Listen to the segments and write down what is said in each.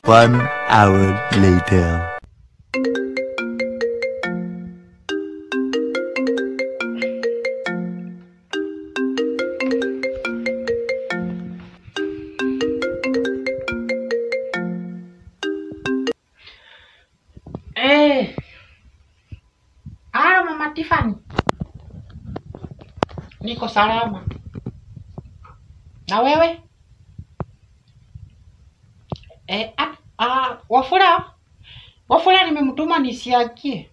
One hour later. Eh. Halo Mama Tiffany. Niko salama. Na wewe? Eh, at, ah, Wafula. Wafula nimemtuma nisiakie.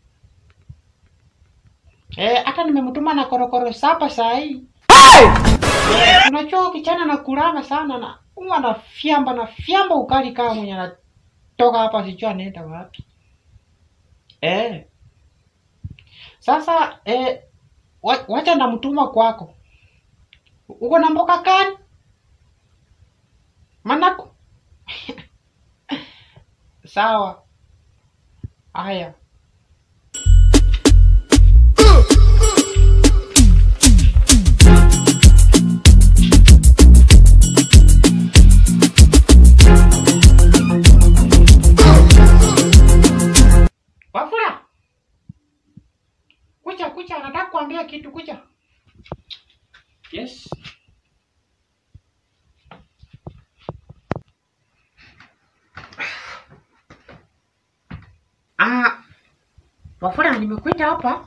Eh, hata nimemtuma na korokoro sapa saa hii. Eh, Unajua kichana na kulama sana na huwa na fiamba na fiamba ukali kama mwenye anatoka hapa sijui anaenda wapi. Eh. Sasa eh, wa- wacha namtuma kwako. Uko na mboka kani? Manako. Sawa. Haya. Wafula. Kucha kucha, nataka kuambia kitu kucha. Yes. Ah, Wafula nimekuita hapa.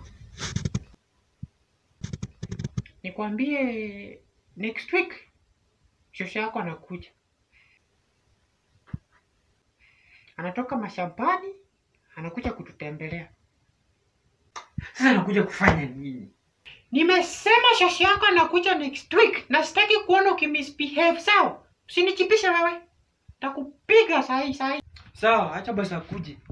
Nikwambie next week shosho yako anakuja. Anatoka mashambani, anakuja kututembelea. Sasa nakuja kufanya nini? Nimesema shosho yako anakuja next week na sitaki kuona ukimisbehave, sawa? Usinichipishe wewe. Takupiga sahi sahi. Sawa, acha basi akuje.